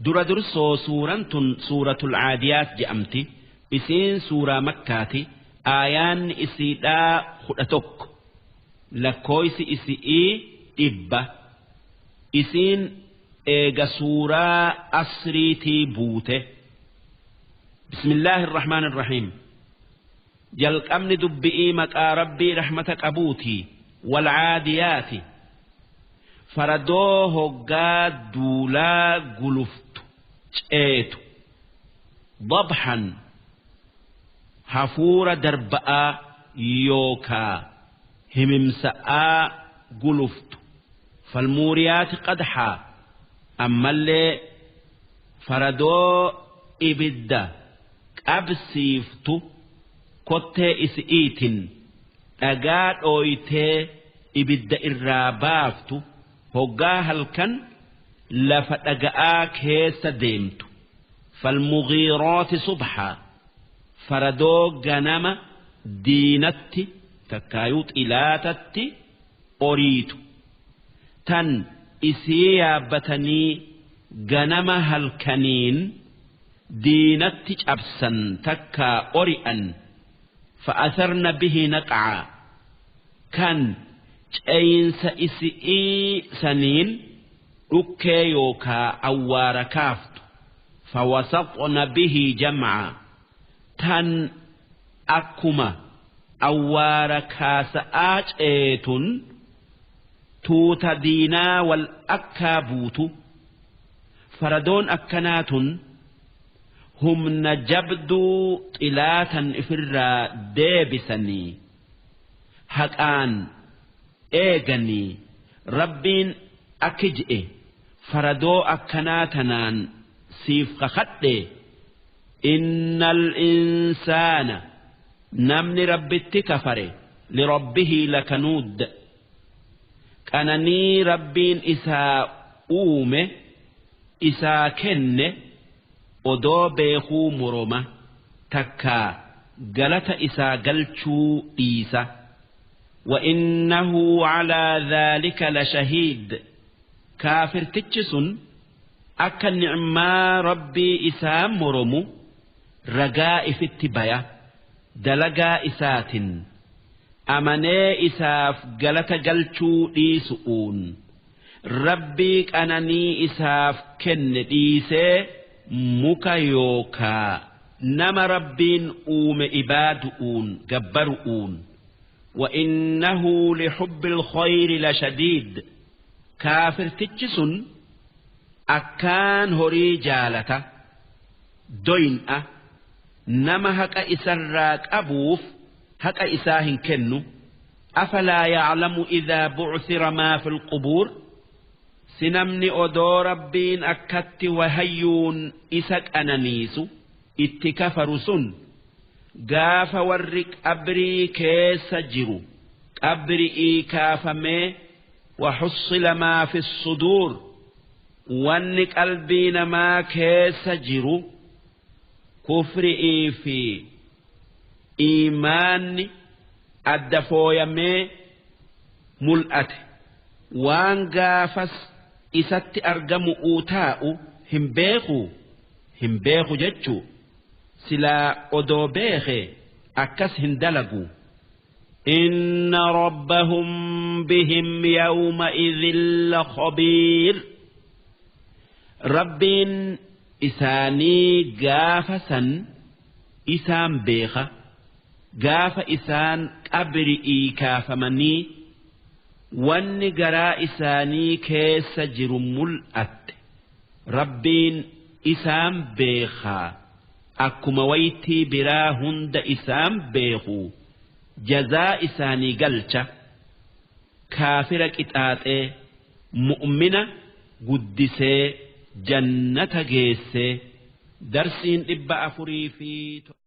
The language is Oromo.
dura dursoo suuraan tun suuratul caadiyaat je'amti isiin suuraa makkaati aayaanni isiidhaa kudha tokko lakkooysi isi'ii dhibba isiin eega suuraa asriitii buute bismillaahi irrahmaan irrahiim jalqabni dubbi'ii maqaa rabbii rahmata qabuutii walcaadiyaati faradoo hoggaa duulaa guluftu ceetu dabxan hafuura darba'aa yookaa himimsa'aa guluftu falmuuriyaati qadxaa ammallee faradoo ibidda qabsiiftu kottee isi'iitin dhagaa dhooytee ibidda irraa baaftu hoggaa halkan lafa dhaga'aa keessa deemtu falmugiirooti subxaa faradoo ganama diinatti takkaayuu xilaatatti oriitu tan isii yaabbatanii ganama halkaniin diinatti cabsan takkaa ori'an fa'asarna bihi naqacaa kan ceyinsa isi'ii saniin dhukkee yookaa awwaara kaaftu fawasaqna bihi jamcaa tan akkuma awwaara kaasa'aa ceetun tuuta diinaa wal akkaa buutu faradoon akkanaa tun humna jabduu xilaatan ifirraa deebisanii haqaan eeganii rabbiin akki je'e faradoo akkanaa tanaan siif kakadhe innal insaana namni rabbitti kafare lirabbihii lakanuud qananii rabbiin isaa uume isaa kenne odoo beekuu moroma takkaa galata isaa galchuu dhiisa وإنه على ذلك لشهيد كافر تجسن أكا نعما ربي إسام مرمو رجاء في التبايا دلقا إسات أمني إساف قلت قلتو إيسؤون ربي أنني إساف كن إيسي muka yookaa nama rabbiin uume ibaadu'uun gabbaru'uun وإنه لحب الخير لشديد كافر تجسن أكان هري جالة دوين أه نما هكا إسراك أبوف هكا إساهن كنو أفلا يعلم إذا بعثر ما في القبور sinamni odoo rabbiin akkatti wahayyuun isa qananiisu itti kafaru sun gaafa warri qabrii keessa jiru qabri'ii kaafamee وحصل ما في الصدور wanni qalbii namaa keessa jiru kufri'ii fi iimaanni adda fooyamee mul'ate waan gaafas isatti argamu taa'u hin beeku hin beeku jechuu silaa odoo beeke akkas hin dalagu إن ربهم بهم يومئذ لخبير ربين إساني قافسا إسان بيخة قاف إسان أبرئي كافمني wanni garaa isaanii keessa jiru mul'atte rabbiin isaan beekaa akkuma waytii biraa hunda isaan beeku jazaa isaanii galcha kaafira qixaaxee mu'mina guddisee jannata geessee darsiin dhibba afurii fi